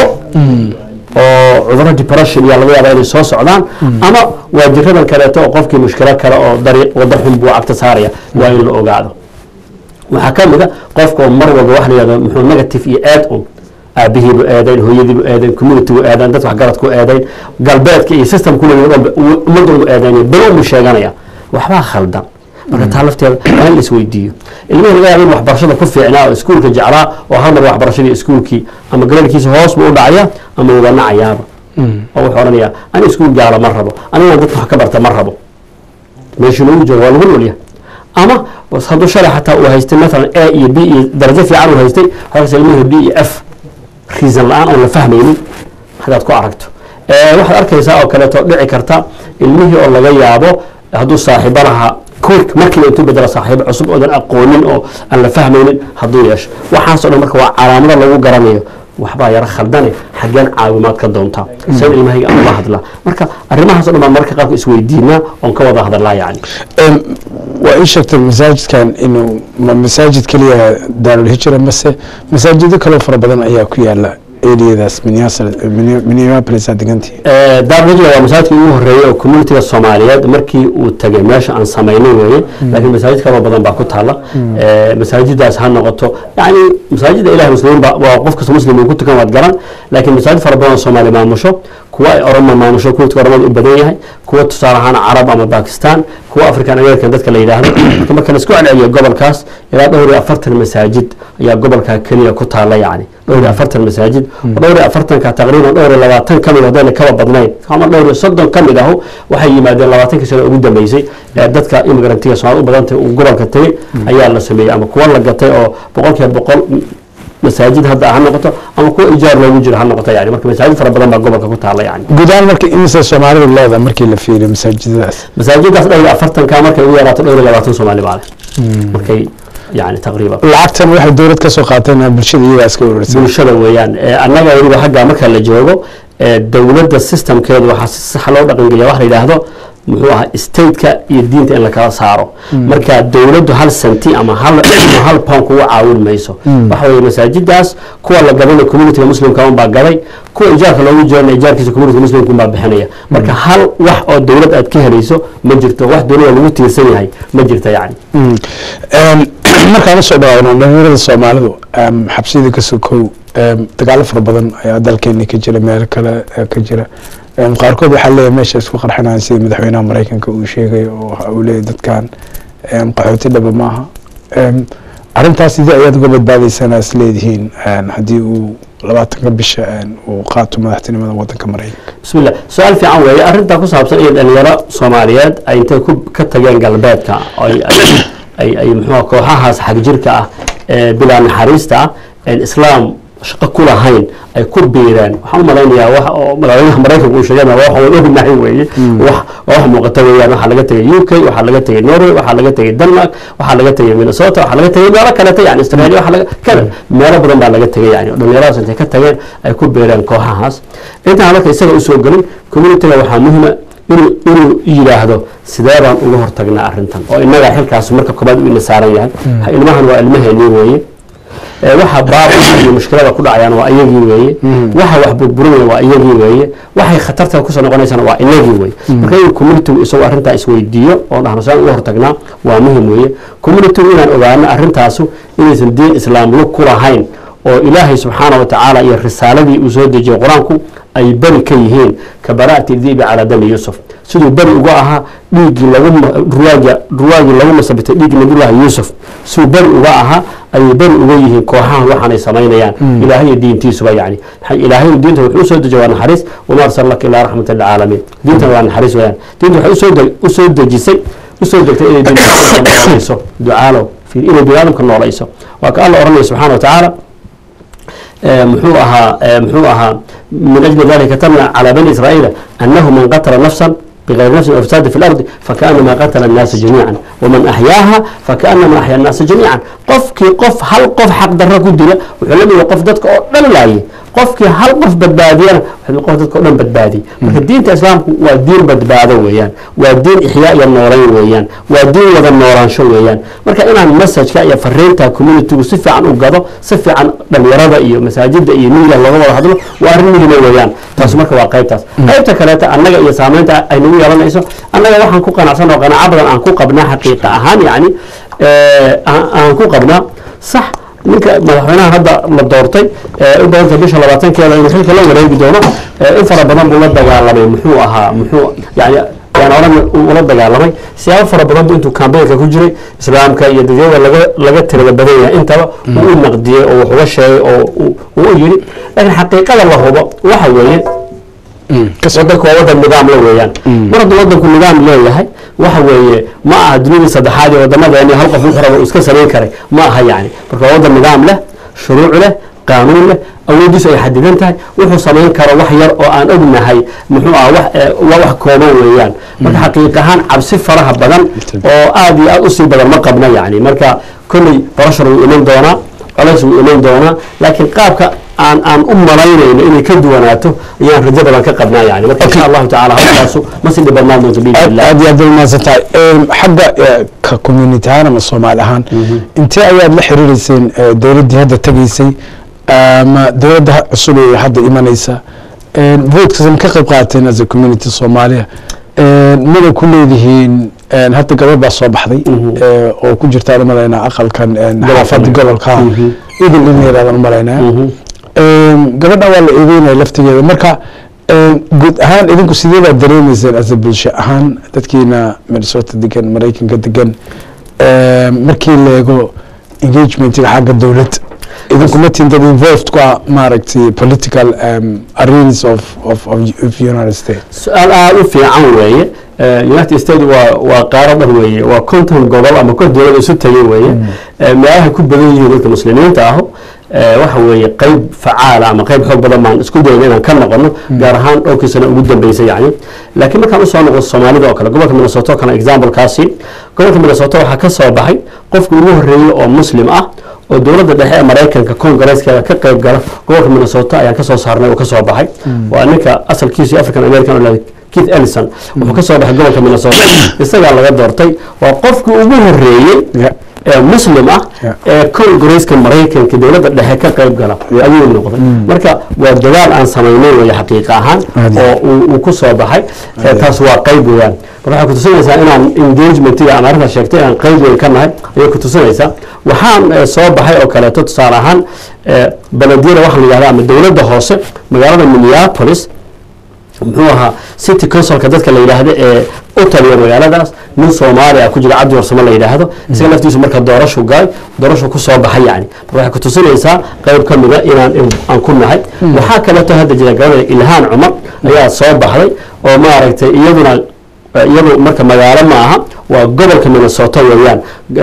oo cuduro depression iyo laga yaaba inay soo socdaan ama waa jiradan kaleeto oo qofkii mushkilo kale oo dariiq wada xun buu cagta saaraya waa in la ogaado waxaa ka mid a qofka oo mar walba waxa la yihahdo muxuu negative iyo aad un aabihiibu eedayn hooyadiibu eedayn communitygu eedayn dadka waxgaradku eedayn galbeedka iyo systemkuna ummad walba eedayn belo umu sheeganaya waxbaa khaldan marka taa lafteeda waa in la isweydiiyo ilmihii laga yaaba in waxbarashada ku fiicnaa oo iskuulka jeclaa oo hal mar waxbarashadii iskuulkii ama gareerkiisa hoos buu u dhacaya ama uga nacayaaba oo wuxuu odhanayaa ani iskuul gaala ma rabo anigaan dadka wax ka barta ma rabo meeshuu lagu joogo waa lagu nolyahay ama hadduu shalay xataa uu haystay maalan a iyo b iyo darajo fiican uu haystay waxaas ilmihii b iyo f reason la-aan oon la fahmaynin hadaad ku aragto waxaad arkaysaa oo kaleeto dhici karta ilmihii oo laga yaabo hadduu saaxiibo lahaa koork markiiba intuu bedela saaxiibo cusub oodan aqoonin oo aan la fahmaynin hadduu yeesho waxaasoo dhan marka waa calaamado lagu garanayo waxbaa yaro khaldane xaggeen caawimaad ka doontaa seen ilmahayga aan ula hadlaa marka arrimahaas o dhan baan marka qaabka isweydiinaa oon ka wada hadalaa yacni waa ii sheegtay masaajidkan inuu ma masaajid keliya daarulhijra mase masaajido kaloo fara badan ayaa ku yaala eriyadaas minneapolis aad degantihi daarulhijra waa masaajidkii ugu horreeyey oo communitiga soomaaliyeed markii uu tagay meesha aan samaynay weeye laakiin masaajid kaloo badan baa ku taala masaajidaas ha noqoto yani masaajida ilahi muslimiin ba waa qof kasta muslim uu ku tukan waad garan laakiin masaajid fara badan oo soomaali maamusho kuwa ay oroma maamusho communitiga oromada u badan yahay kuwa tusaale ahaan carab ama bakistan kuwa african american dadka la yidhaahdo marka marka la isku celceliyo gobolkaas ilaa dhowr iyo afartan masaajid ayaa gobolka keliya ku taala yacni dhowr iyo afartan masaajid oo dhowr iyo afartanka taqriiban dhowr iyo labaatan ka mid haddayna kaba badnayn ama dhowr iyo soddon ka mid ahu waxay yimaadeen labaatankii sano ugu dambeysay ee dadka imigrantiga soomaalida u badantay uu gobolka tegey ayaa la sameeyey ama kuwa la gatay oo boqolkiiba boqol masaajid hadda ha noqoto ama kuwa ijaar loogu jiro ha noqoto yani marka masaajid fara badan baa gobolka ku taala yani guud ahaan marka imise soomaalidu leeda markii la fiiriyo masaajidadaas masaajidaas dhowr iyo afartanka markay ugu yaraato dhowr iyo labaatan soomaali baa leh markay yani taqriiban lacagtan waxay dowlad ka soo qaateen bulshada iyagaa iska urursan bulshada weeyaan annaga weliba xagga marka la joogo dowladda systemkeedu waxaa si sax loo dhaqangeliya waxa la yidhaahdo muxuu ahaa stateka iyo diinta in lakala saaro marka dowladdu hal senti ama hal hal pound kuga caawin mayso waxa weeye masaajidaas kuwa la gadana communitiga muslimka un baa gaday kuwa ijaarka loogu jirana ijaarkiisa communitiga muslimka un baa bixinaya marka hal wax oo dowlad aad ka helayso ma jirto wax dowlada lagu tiirsan yahay ma jirto yacni markaan usoo dhawaano dhalinyarada soomaalidu xabsiyada ka sokow dagaalo fara badan ayaa dalkeena ka jira meel kale ka jira qaarkood waxaa leeyahay meesha isku qarxinaya sida madaxweynaha maraykanka uu sheegay oo uu leeyahy dadkan qaxooti dhaba maaha arrintaas sidii ayaad uga badbaadaysanaa is leedihiin haddii uu labaatanka bisha uu qaato madaxtinimada wadanka maraykanka bismillah su-aal fiican weeye arrintaa ku saabsan iyo dhalinyaro soomaaliyeed ay intay ku ka tageen galbeedka ay ay ay muxuuha kooxahaas xagjirka ah ee bilaa naxariista ah islaam shaqo ku lahayn ay ku biireen waxaan u malaynayaa wax oo madaxweynaha maraykanka uu sheegana wax waan ognahay weeye wax wax muuqata weeyaan waxaa laga tegay u k waxaa laga tegay norway waxaa laga tegay denmark waxaa laga tegay minnesota waxaa laga tegay meelo kaleta yani australia waxaa laga kada meelo badan baa laga tegay yani dhalinyaradaas intay ka tageen ay ku biireen kooxahaas intaan marka isaga usoo gelin communityga waxaa muhima inuu inuu yidhaahdo sidee baan uga hortagnaa arrintan oo innaga xilkaas marka koobaad u ina saaran yahay ilmahan waa ilmaheenii weeye waxa baab iyo mushkilada ku dhacayaan waa iyagii weeye waxa wax burburinaya waa iyagii weeye waxay khatarta kusoo noqonaysaan waa inagii weye marka inuu communitygu isagoo arrintaa isweydiiyo oo dhahno saan uga hortagnaa waa muhim weeye communitygu inaan ogaano arrintaasu inaysan diin islaam lug ku lahayn oo ilaahay subxaana wa tacaala iyo risaaladii uu soo dejiyey qur-aanku ay beri ka yihiin ka bara'ati dibi calaa dami yuusuf siduu beri uga ahaa dhiiggii lagu ruwaagi ruwaagii lagu masabitay dhiiggii nabiyullaahi yuusuf siduu beri uga ahaa ayay beri uga yihiin kooxahan waxaanay samaynayaan ilaahay iyo diintiisuba yani ilaahay diinta wuxuu usoo dejiya waa naxariis wama arsalnaka ilaa raxmata lilcaalamiin diintan waa naxariis weyaan diinta waxay usoo usoo dejisay usoo degtay inay noolayso ducaalow inay bini aadamka noolayso waa ka alla oranaya subxaana wa tacaala muxuu ahaa muxuu ahaa min ajli dalika katabna calى bani israa'iila anahu man qatla nafsa bغayr nafsi aw fasaadi fi اlardi fakaأnama qatla الnaasa jamiica waman axyaaha fakaأnama axya الnaasa jamiica qofkii qof hal qof xaq daro ku dila wuxuu la mida qof dadka oo dhan laaye qofkii hal qof badbaadiyana waxay qof dadka o dhan badbaadiyay marka diinta islaamku waa diin badbaado weeyaan waa diin ixyaa iyo noolayn weeyaan waa diin wada noolaansho weeyaan marka inaan messajka iyo fariinta communitygu si fiican u gado si fiican dhalinyarada iyo masaajida iyo miyiga looga wada hadlo waa arrin muhima weeyaan taas marka waa qaybtaas qaybta kaleeta annaga iyo saameynta ay nagu yeelanayso annaga waxaan ku qanacsan oo qanaaco badan aan ku qabnaa xaqiiqa ahaan yacni aan ku qabnaa sax ninka madaxweynaha hadda la doortay in badanta bisha labaatankeeda inuu xilka la wareegi doono in fara badan buu la dagaalamay muxuu ahaa muxuu yani yaan oran ula dagaalamay siyaabo fara badan buu intuu kambeynka ku jiray islaamka iyo dadyada laga laga tirada badan yahay intaba uu u naqdiyey oo wax uga sheegay oo uu u yiri laakiin xaqiiqada la hubo waxa weeye wadanku waa wadan nidaam la weeyaan mar hadduu wadanku nidaam leeyahay waxa weeye ma aha dunidii saddexaad ee wadamadeeni hal qof wuxuu rabo iska samayn karay ma aha yani marka waa wadan nidaam leh shuruuc leh qaanuun leh awoodiisu ay xadidan tahay wuxuu samayn karo wax yar oo aan ognahay muxuu ah waa wax kooban weeyaan marka xaqiiq ahaan cabsi faraha badan oo aad iyo aad usii badan ma qabna yani marka kolley barashar wuu iman doonaa colays wuu iman doonaa laakiin qaabka aan aan u malaynayno inay ka duwanaato ayaan rajo badan ka qabnaa yani marka insha allahu tacala halkaasu ma si dhibadnaan doonto biidnillah aad iyo aad bay umahadsan tahay xagga ka community ahaan ama soomaali ahaan intee ayaad la xiriireyseen dowladdii hadda tegaysay ama dowladda cusub ee hadda imanaysa voodkaas ma ka qayb qaateen as a community soomaaliya mada ku leedihiin hadda gabadh baa soo baxday oo ku jirta umalaynaa aqalkan xaafada gobolka idil in yaraadaan umalaynaa gabadha waa la eedeynaya laftigeeda marka guud ahaan idinku sidee baad dareemeyseen as a bulsho ahaan dadkiina minnesota degan maraykanka degan markii la eego engagementiga xagga dowladda idinku ma tin dad involved ku ah maaragtay political arenas of of of united states su-aal aada u fiican weeye united states waa waa qaaro dhan weeye waa konton gobol ama kon dowlad isu tagay weeye meelaha ku badan yihiin dadka muslimiinta ahu waxa weeye qeyb facaala ama qeyb xoog badan baan isku dayna inaan ka noqono gaar ahaan dhowrkii sano ugu dambeysay yani laakiin markaan usoo noqdo soomaalida oo kale gobolka minnesota oo kale examplekaasi gobolka minnesota waxaa ka soo baxay qofkii ugu horreeyey oo muslim ah oo dowladda dhexe ee maraykanka congareeskeeda ka qayb gala gobolka minnesota ayaan kasoo saarnay oo kasoo baxay waa ninka asalkiisu african american oo keith ellison wuxuu kasoo baxay gobolka minnesota isagaa laga doortay waa qofkii ugu horreeyey ee muslim ah ee congareeska maraykanka dowladda dhexe ka qayb gala ayuu noqday marka waa dadaal aan samaynay wey xaqiiqa ahaan oo uu ku soo baxay taas waa qayb weeyaan marka waxay kutusinaysaa inaan engagementiga aan arrintaas sheegtay inaan qayb weyn ka nahay ayay kutusinaysaa waxaan soo baxay oo kaleeto tusaale ahaan belediyada waxa la yihahda ama dowladda hoose magaalada minneapolis muxuu ahaa city councilka dadka la yidhaahdo ee u taliya magaaladaas nin soomaali ah ku jira cabdi warsamo la yidhaahdo isaga laftiisu marka doorashu galay doorashu ku soo baxay yani marka waxay kutusinaysaa qayb ka mida inaan aan ku nahay waxaa kaleeto hadda jira gabadha ilhaan cumar ayaa soo baxday oo maaragtay iyaduna iyadu marka magaalo ma aha waa gobolka minnesota weeyaan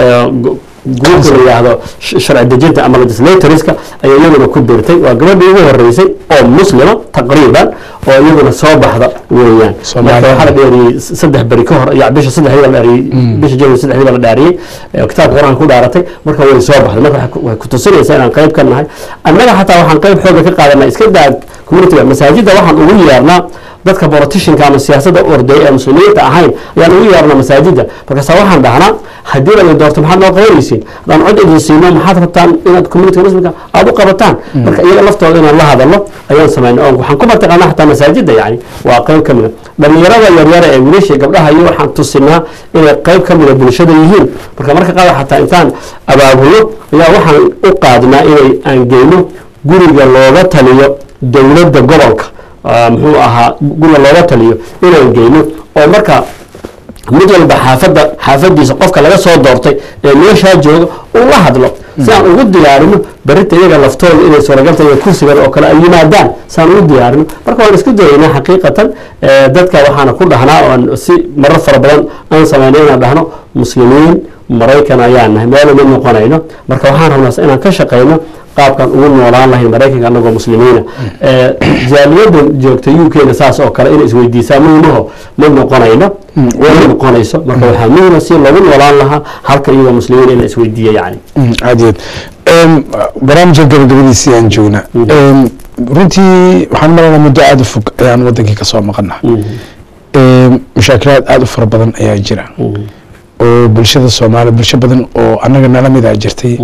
gruubka la yidhaahdo sharci dejinta ama legislatorska ayaa iyaduna ku birtay waa gabadhii ugu horeysay oo muslima taqriiban oo iyaduna soo baxda weeyaan marka waxaa la dheeriyey saddex beri ka hor ya bisha saddexdii la dhaariyey bisha january saddexdii baa la dhaariyey kitaabka qur-aanka ku dhaaratay marka way soo baxday marka waxay kutusinaysaa inaan qayb ka nahay annaga xataa waxaan qayb xooga ka qaadanaa iska daa communitiga masaajidda waxaan ugu yeernaa dadka politicianka ama siyaasadda orday ee muslimiinta ahayn ayaan ugu yeernaa masaajidda markaasa waxaan dhahnaa haddii la doorto maxaad noo qabanaysiin haddaan cod idin siino maxaad rabtaan inaad communitiga muslimka aada u qabataan marka iyaga laftooda inaan la hadalno ayaan samaynay oo waxaan ku martaqaanaa xataa masaajidda yani waa qayb ka mida dhalinyarada yaryara ee wiilashii gabdhaha iyo waxaan tusinaa inay qayb ka mida bulshada yihiin marka marka qaada xataa intaan abaabulno ayaa waxaan u qaadnaa inay aan geyno guriga looga taliyo dowladda gobolka muxuu ahaa guriga looga taliyo inaan geyno oo marka mid walba xaafadda xaafadiisa qofka laga soo doortay ee meeshaa jooga uu la hadlo si aan ugu diyaarino berita iyaga laftooda inay suuragalta iyo kursigan oo kale ay yimaadaan si aan ugu diyaarino marka waan isku dayaynaa xaqiiqatan dadka waxaana ku dhahnaa oan si marar fara badan aan samaynay inaan dhahno muslimiin maraykan ayaan nahay meela mid noqonayno marka waxaan rabnaa inaan ka shaqayno qaabkan ugu noolaan lahayn maraykanka anagoo muslimiina jaaliyadda joogta u k-na saas oo kale inay isweydiisaa muhimaho ma noqonayno ma noqonayso marka waxaa muhima si lagu noolaan lahaa halkan iyagoo muslimiin in la isweydiiya yani aad iyo aad barnaamijka gabagabadiisii aan joognaa runtii waxaan malayna muddo aada u fog ayaan wadankii kasoo maqana mashaakilaad aada u fara badan ayaa jira oo bulshada soomaali bulsho badan oo annaga nala mid a jirtay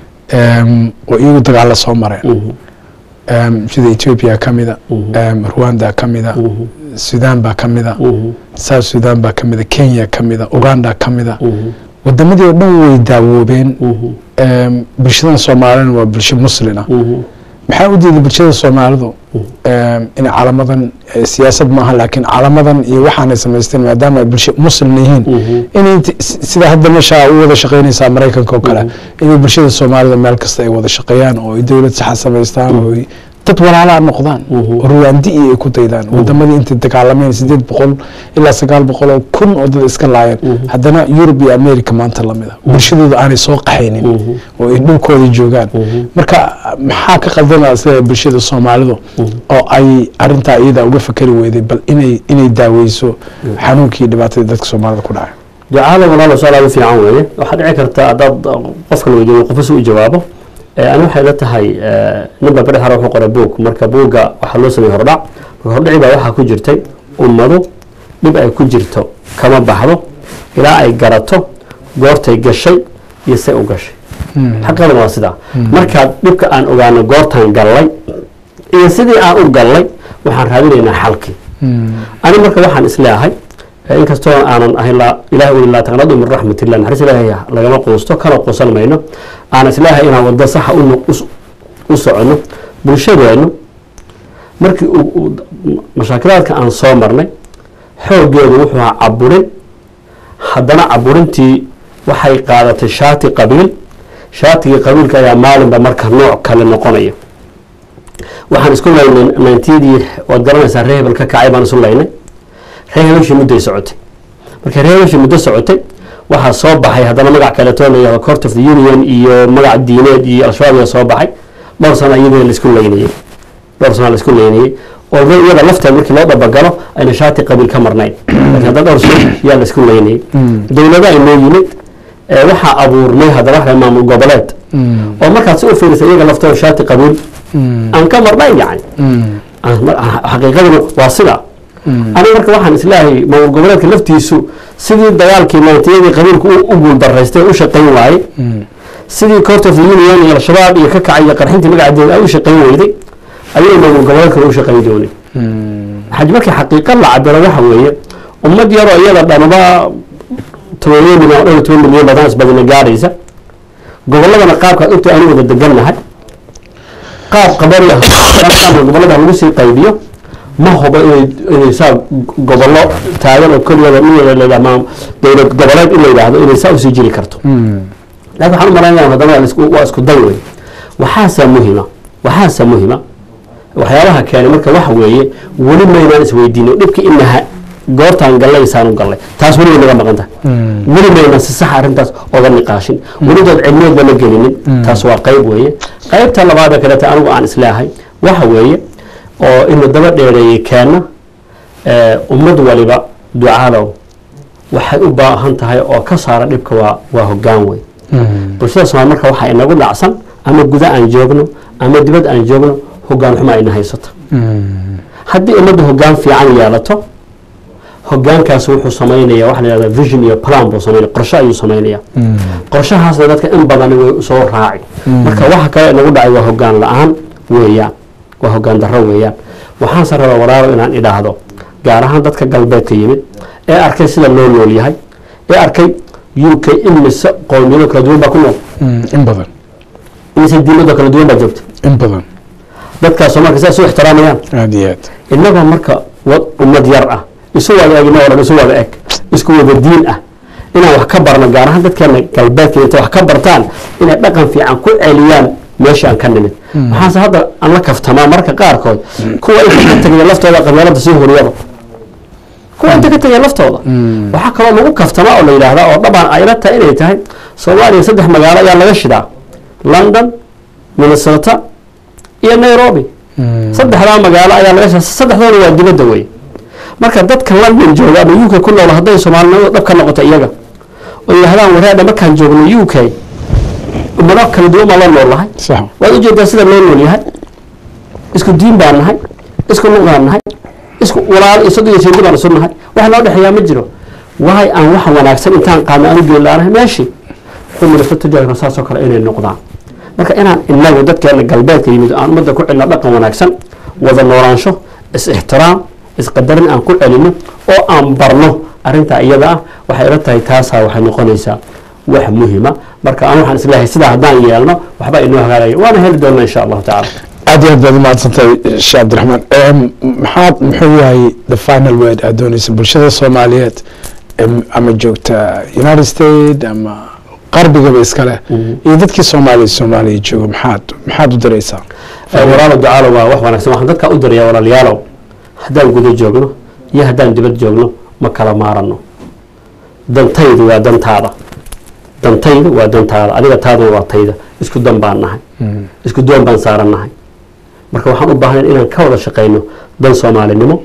oo iyagu dagaalla soo mareen sida ethoobia ka mida rwanda ka mida sudan baa ka mida south sudan baa ka mida kenya ka mida uganda ka mida wadamadii oo dhan way daawoobeen bulshadan soomaalina waa bulsho muslina maxaa u diiday bulshada soomaalidu in calamadan siyaasad maaha laakiin calamadan iyo waxaanay samaysteen maadaama ay bulsho muslim yihiin inay sida hadda meesha u wada shaqaynaysaa maraykanka oo kale inay bulshada soomaalida meel kasta ay wada shaqeeyaan oo ay dowlad saxa samaystaan oo dad walaalaa noqdaan oo ruwaandi iyo ay ku daydaan wadamadii intay dagaalameen sideed boqol ilaa sagaal boqol oo kun oo dad iska laayeen haddana yurub iyo america maanta lamida bulshadooda aanay soo qaxaynin oo ay dhulkooda joogaan marka maxaa ka qaldanaa sida bulshada soomaalidu oo ay arintaa iyada uga fakeri weyday bal inay inay daaweyso xanuunkii dhibaatadii dadka soomaalida ku dhacay ducaada walaalo su-aal aad u fiican weeye waxaa dhici karta haddaad qofka la weydiiyo qofka si u jawaabo ani waxay la tahay ninba beri hore wuxuu qoray buug marka buugga waxaa loo sameeyey hordhac marka hordhaci baa waxaa ku jirtay ummadu dhib ay ku jirto kama baxdo ilaa ay garato goortay gashay iyo say u gashay xaqadan waa sidaa markaa dhibka aan ogaano goortaan gallay iyo sidii aan u gallay waxaan raadinaynaa xalkii ani marka waxaan isleeahay inkastoo aanan ahayn ilahi uli laa taqnadu min raxmatillah naxariis ilaahay lagama quusto kana quusan mayno aan isleeahay inaan waddo saxa u soconno bulshadeennu markii mashaakilaadka aan soo marnay xooggeedu wuxuu ahaa caburin haddana caburintii waxay qaadatay shaati qabiil shaatigii qabiilka ayaa maalinba marka nooc kale noqonaya waxaan isku laynay nintiyadii waad garanaysaa ree hebel ka kacay baan isu laynay ree hebeshii mudday socotay markay ree hebeshii muddo socotay waxaa soo baxay haddana magac kaleetoo la yihahdo court of the union iyo magac diineed iyo al-shabaab yaa soo baxay dhowr sana iyadii laisku laynayey dhowr sana laisku laynayey oo iyada lafteed markii loo dhabagalo ayna shaati qabiil ka marnayn laakiin hadda dhowr sana yaa laisku laynayey dowlada ay noo yimid waxaa abuurmay haddana waxa maamul goboleed oo markaad si u fiirisa iyaga laftooda shaati qabiil aan ka marnayn yani xaqiiqaduna waa sidaa aniga marka waxaan isleeyahay maamul goboleedka laftiisu sidii dagaalkii maantiyadii qabiilku u guuldaraystay u shaqayn waayey sidii court of the union iyo al-shabaab iyo ka kacay iyo qarxintii magacadeeda ay u shaqayn weyday ayuu maamul goboleedkana u shaqayn doonay xaj markii xaqiiqa la cabiro waxa weeye ummad yaroo iyada dhanaba tobaniyo milyan dhowr toban milyan badan isbadina gaadhaysa goboladana qaabkaad ogta aanu wada degannahay qaab qabari ah gobolada lagu sii qaybiyo ma hubo inay saa gobollo taagan oo keligooda dowlad goboleed in la yidhaahdo inay saa usii jiri karto lakin waxaan u malaynaya haddana waa isku day wey waxaasa muhima waxaasa muhima waxyaabaha keenay marka waxa weeye weli maynaan isweydiino dhibka inaha goortaan gallaysaan u gallay taas weliba naga maqan tahay weli maynaan si sax arrintaas oga niqaashin welidood cilmiyeedba ma gelinin taas waa qayb weeye qaybta labaada kaleeta anigu aan isleehay waxa weeye oo inu daba dheereeyey keenna ummad waliba ducaalow waxay u baahan tahay oo ka saara dhibka waa waa hoggaan wey bulshada somaal marka waxaa inagu dhacsan ama guda aan joogno ama dibad aan joogno hoggaan xuma ayna haysato haddii ummadda hoggaan fiican yeelato hoggaankaas wuxuu samaynaya waxa la yihahda vision iyo plan buu samaynaya qorshe ayuu samaynaya qorshahaasna dadka in badani way soo raaci marka waxa kale inagu dhacay waa hoggaan la-aan weeyaan waa hoggaan darro weeyaan waxaanse rabaa walaalo inaan idhaahdo gaar ahaan dadka galbeedka yimid ee arkay sida loo nool yahay ee arkay u k imise qowmiyado kala duwan baa ku nool in badan imise diimado kala duwan baa joogta in badan dadkaasoo marka sidaas u ixtiraamayaan aada iyo aad innagoo marka ummad yar ah isu wada eg inagoo dhan isu wada eg isku wada diin ah inaan wax ka barno gaar ahaan dadkeena galbeedka intay wax ka bartaan inay dhaqan fiican ku celiyaan meesha aan ka nimid waxaase hadda aan la kaftamaa marka qaarkood kuwa inta ka tegaya laftooda qabyaalada sii horiyaba kuwa inta ka tegaya laftooda waxaa kaloo lagu kaftamaa oo la yidhaahdaa oo dhabaan ayla tahay inay tahay soomaaliya saddex magaalo ayaa laga shidaa london minnesota iyo nairobi saddexdaa magaalo ayaa laga shidaa saddexdoona waa dibadda wey marka dadka london jooga ama u k ku nool hadday soomaalinimada dhab ka noqoto iyaga oo yidhahdaan wareedha markaan joogno u k ummado kala duwan baa la nool lahay sax waad ujeedaa sida loo nool yahay isku diin baan nahay isku luq baan nahay isku walaal iyo sodon iyo seedi baan isu nahay wax noo dhexeeyaa ma jiro waay aan waxa wanaagsan intaan qaadna aan u geyn laanahay meeshii umrasa tujaarka saasoo kale inay noqdaan marka inaan inagu dadkeena galbeedka yimid aan ummadda ku celino dhaqan wanaagsan wada noolaansho is-ixtiraam isqadarin aan ku celino oo aan barno arrintaa iyada ah waxay ila tahay taasaa waxay noqonaysaa wax muhima marka aan waxaan isleeyahay sidaa haddaan yeelno waxba inoo hagaagaya waana heli doona insha allahu tacala aad iyo aad baad umahadsantahay sheekh cabdiraxmaan maxaad muxuu yahay the final word aad dooneysa bulshada soomaaliyeed ama joogta united states ama qarbigaba iskale iyo dadkii soomaaliya soomaaliya jooga maxaad maxaad u diraysaa walaalo ducaalo waa wax wanaagsan waxaan dadkaa u dirayaa walaalayaalow haddaan guda joogno iyo haddaan dibad joogno ma kala maarano dantaydu waa dantaada dantaydu waa dantaada adiga taaduna waa tayda isku dan baan nahay isku doon baan saaran nahay marka waxaan u baahnayn inaan ka wada shaqayno dan soomaalinimo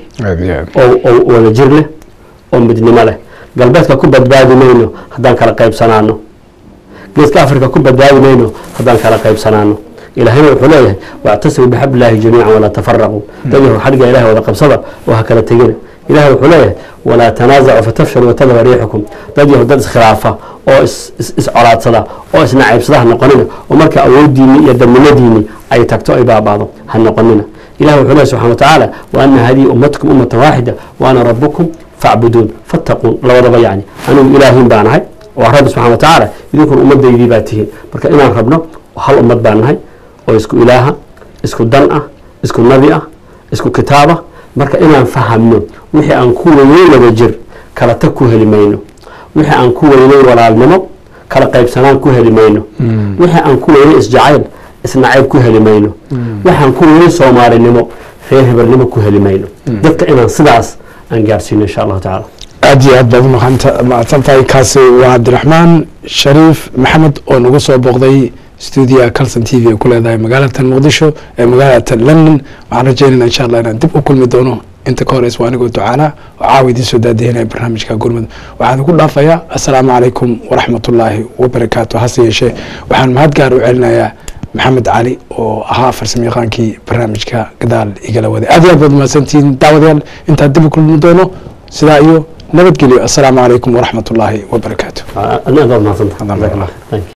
oo wada jir leh oo midnimo leh galbeedka ku badbaadi mayno haddaan kala qaybsanaano geeska africa ku badbaadi mayno haddaan kala qaybsanaano ilaahayna wuxuu leeyahay wactasimuu bixablillaahi jamiican walaa tafaraquu dad yahu xadhigga ilahay wada qabsada oo ha kala tegina ilahay wuxuu leeyahay walaa tanaasacu fatafshalu watadaba riixukum dad yahu dad iskhilaafa oo iscolaadsada oo isnacaybsada ha noqonina oo marka awooddiini iyo dadnimadiini ay tagto ay baaba'do ha noqonina ilahi wuxuu leeyahy subxana watacaala wa ana hadihi ummatukum ummatan waaxida wa ana rabukum facbuduun fattaquun labadaba yacni anigu ilaahin baan ahay waa rabbi subxana watacaala idinkuna ummadaydii baa tihiin marka inaan rabno hal ummad baan nahay oo isku ilaaha isku dan ah isku nabi ah isku kitaaba marka inaan fahamno wixii aan ku weynay wada jir kala tag ku heli mayno wixii aan ku weynay walaalnimo kala qaybsanaan ku heli mayno wixii aan ku weynay isjacayl isnacayb ku heli mayno waxaan ku weynay soomaalinimo reer hebelnimo ku heli mayno dadka inaan sidaas aan gaarsiino insha allahu tacaala aad iyo aad baad umahadsan tahay kaasi waa cabdiraxmaan shariif maxamed oo nagu soo booqday stuudiyaha calson t v ay ku leedahay magaalatan muqdisho ee magaalatan london waxaan rajeynayna insha allah inaan dib u kulmi doono inta ka horeys waa anigoo ducaana oo caawa idiin soo daadihinaya barnaamijka gurmud waxaan ku dhaafayaa assalaamu calaykum waraxmatullaahi wabarakaatu hase yeeshee waxaan mahad gaar u celinayaa maxamed cali oo ahaa farsamo yaqaankii barnaamijka gadaal igala waday aad iyo aad baad mahadsantihiin daawadayaal intaan dib u kulmi doono sidaa iyo nabadgelyo assalaamu calaykum waraxmatullaahi wabarakaatu adna aad mahadsantahay